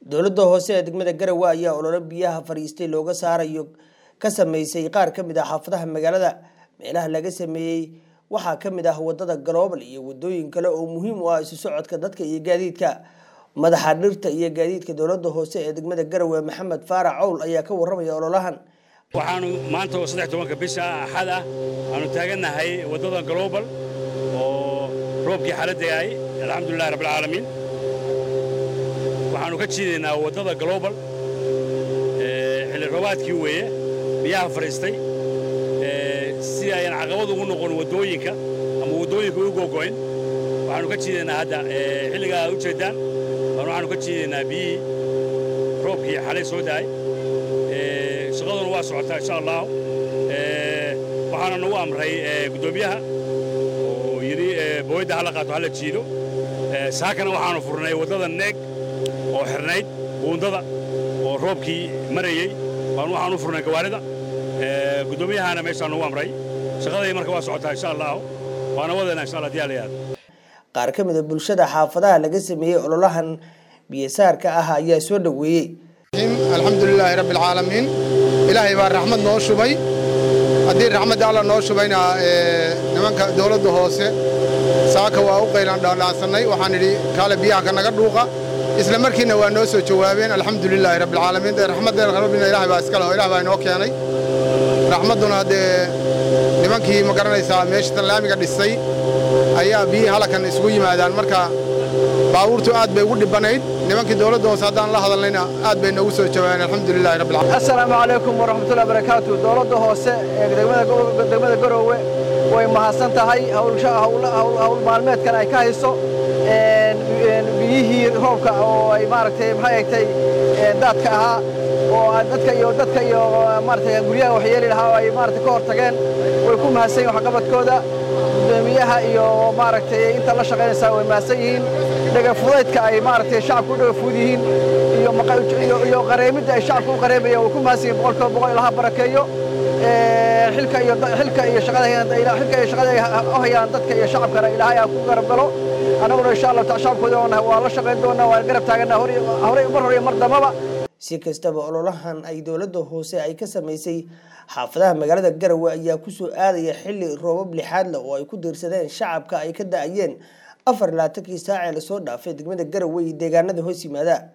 dowladda hoose ee degmada garowe ayaa olole biyaha fadhiistay looga saarayo ka sameysay qaar ka mid ah xaafadaha magaalada meelaha laga sameeyey waxaa ka mid ah wadada galoobal iyo wadooyin kale oo muhiim u ah isu socodka dadka iyo gaadiidka madaxa dhirta iyo gaadiidka dowladda hoose ee degmada garowe maxamed faarac cowl ayaa ka warramaya ololahan waxaanu maanta oo saddex tobanka bisha axad ah aanu taagannahay waddada global oo roobkii xaaladda ay alxamdulilahi rabbilcaalamiin waxaannu ka jiidaynaa waddada global xilli roobaadkii weeye biyaha fadhiistay si ayan caqabad ugu noqon waddooyinka ama waddooyinka u gogo'in waxaannu ka jiidaynaa hadda xilligaa aad u jeeddaan waxaannu ka jiidaynaa biyihii roobkii xalay soo da'ay shaqaduna waa socotaa insha allahu waxaana nagu amray guddoomiyaha oo yidhi booyadda hala qaato hala jiido saakana waxaanu furnay waddada neeg oo xirnayd buundada oo roobkii marayey baan waxaanu furnay gawaarida guddoomiyahana meeshaa nagu amray shaqaday marka waa socotaa insha allahu waana wadayna insha allah diyaa layaad qaar ka mid a bulshada xaafadaha laga sameeyey ololahan biyasaarka ah ayaa soo dhoweeyey alxamdulilaahi rabbi alcaalamiin ilaahay baa raxmad noo shubay haddii raxmadda alla noo shubayna nimanka dawladda hoose saaka waa u qaylaan dhaandhaansannay waxaan idhi kaale biyaha ka naga dhuuqa isla markiina waa noo soo jawaabeen alxamdulilaahi rabbialcaalamiin dee raxmaddeena rabbina ilahay baa iska leh oo ilah baa inoo keenay raxmadduna dee nimankii ma garanaysaa meesha tallaamiga dhisay ayaa biyihii halakan isugu yimaadaan marka baabuurtu aad bay ugu dhibanayd nimankii dawladda hoose haddaan la hadalnayna aad bay noogu soo jawaabeen alxamdulilahi rabbil caalamiin assalaamu calaykum waraxmatullahi barakaatu dawladda hoose ee degmada garoowe way mahadsan tahay hawl maalmeedkan ay ka hayso biyihii roobka oo ay maaragtay maxay egtay daadka ahaa oo dadka iyo dadka iyo maaragtay guryaha waxyeeli lahaa oo ay maaragtay ka hor tageen way ku mahadsan yihin waxqabadkooda gudoomiyaha iyo maaragtay inta la shaqaynaysaa way mahadsan yihiin dhagafudaydka ay maaragtay shacabka u dhagafuud yihiin iyo qareemidda ay shacabka u qareemayaan way ku mahadsan yihin boqolkiiba boqol ilaha barakeeyo xilka iyo xilka iyo shaqada xilka iyo shaqada ay u hayaan dadka iyo shacabkana ilaahay aa ku garab galo annaguna insha allah shacabkooda waa la shaqayn doonaa waa garab taagana horey mar hore mar dambaba si kastaba ololahan ay dowladda hoose ay ka samaysay xaafadaha magaalada garowe ayaa kusoo aadaya xilli roobab lixaad leh oo ay ku diirsadeen shacabka ay ka da-ayeen afar laatankii saacee lasoo dhaafay degmada garowe iyo deegaanada hoos yimaada